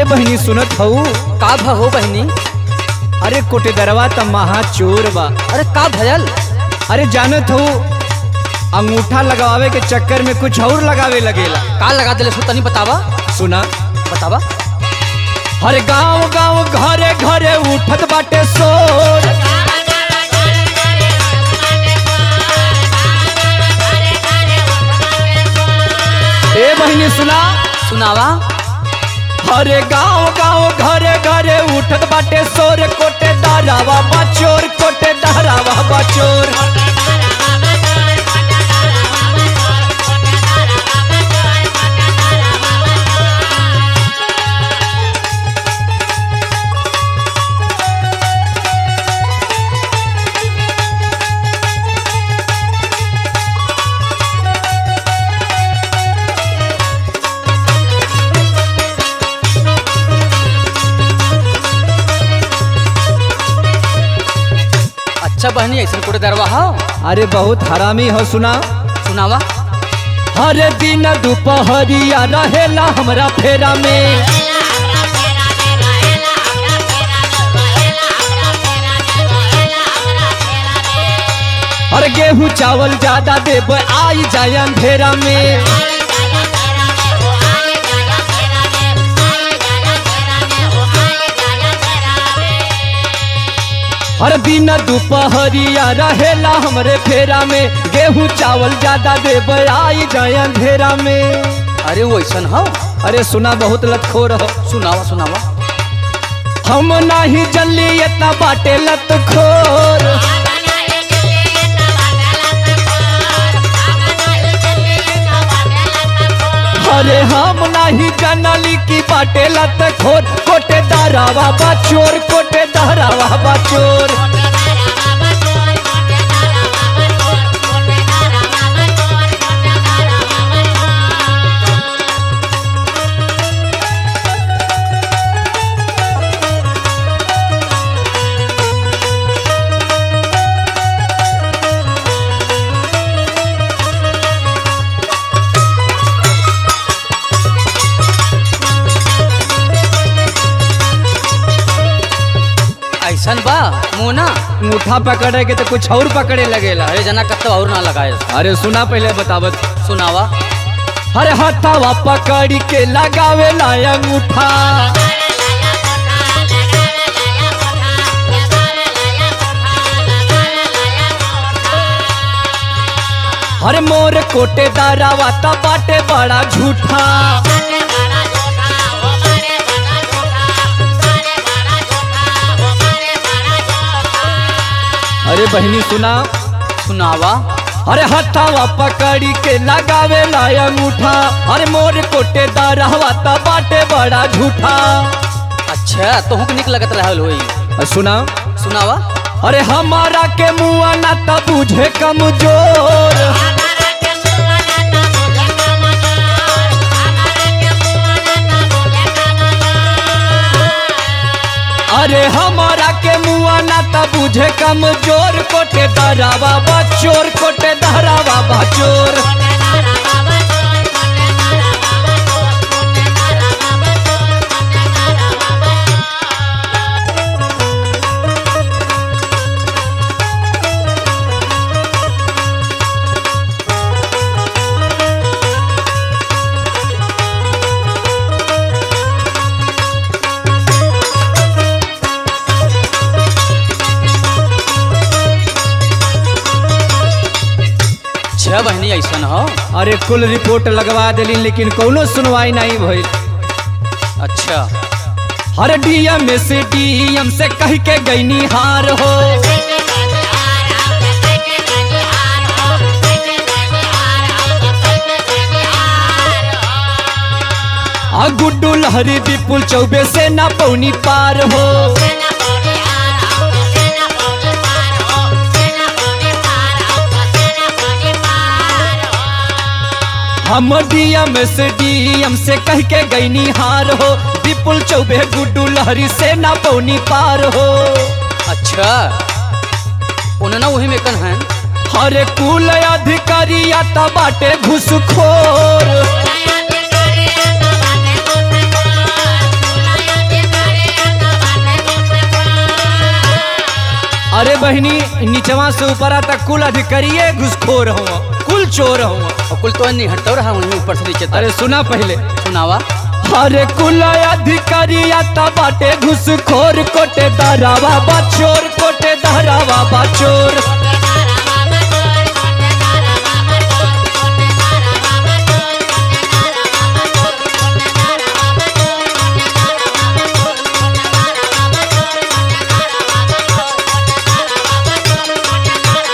अरे बहनी सुनत हऊ का भहो बहनी अरे कोटेदरवा त महा चोर बा अरे का भयल अरे जानत हऊ अंगूठा लगावे के चक्कर में कुछ और लगावे लगेला का लगा दिले सो तनी बतावा सुना बतावा हर गांव गांव घरे घरे उठत बाटे शोर ए बहनी सुना सुनावा हरे गांव गांव घरे घरे उठत बाटे शोर कोटे दारावा बचोर कोटे दारावा बचोर अच्छा बहनी ऐसा कोटे दरवा हो अरे बहुत हरामी हो सुना सुनावा हर दिन दोपहरिया रहेला हमरा फेरा में और गेहूं चावल ज्यादा देब आई जाए अंधेरा में हर दिन दोपहरिया रहेला हमरे फेरा में गेहूं चावल ज्यादा देब आई जाए अंधेरा में अरे वो ऐसा हो अरे सुना बहुत लतखोर हो सुनावा सुनावा हम नाही जल्ली इतना बाटे लतखोर अरे हम नाही जनली की बाटे लतखोर कोटे दारावा बचोर कोटे दारावा बचोर ऐसा बा मुना अंगूठा पकड़े के तो कुछ और पकड़े लगेला अरे जना कत्तो और ना लगाए अरे सुना पहले बतावत सुनावा अरे हथावा पकड़ के लगावे ला अंगूठा अरे मोर कोटे दारावा ता बाटे बड़ा झूठा अरे बहनी सुना सुनावा अरे हथावा पकड़ी के लगावे ला अंगूठा अरे मोर कोटे दारावा ता बाटे बड़ा झूठा अच्छा तोहू के निक लगत रहल होई अ, सुना सुनावा अरे हमारा के मुआ ना ता बुझे कमजोर अरे हमारा के मुआ ना ता बुझे कमजोर कोटे दरावा बचोर कोटे दरावा बचोर छह बहनी ऐसा हो अरे कुल रिपोर्ट लगवा दिली लेकिन कौनो सुनवाई नहीं भइल अच्छा हर डीएम से डीएम से कह के गईनी हार हो आ गुड्डू लहरी विपुल चौबे से ना पौनी पार हो हम डीएम से डीएम से कह के गईनी हार हो विपुल चौबे गुड्डू लहरी से ना पौनी पार हो अच्छा उन्ना वही में कन है हरे कुल अधिकारी आता बाटे घुसखोर अरे बहनी नीचवा से ऊपरा तक कुल अधिकारिये घुसखोर हुआ कुल चोर हुआ और कुल तो नहीं हटता रहा वहीं ऊपर से नीचे तक अरे सुना पहले सुनावा अरे कुल अधिकारिया ता बाटे घुसखोर कोटे दारावा बचोर कोटे दारावा बचोर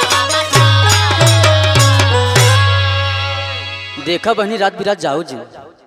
देखा बहनी रात बिरात जाओ जी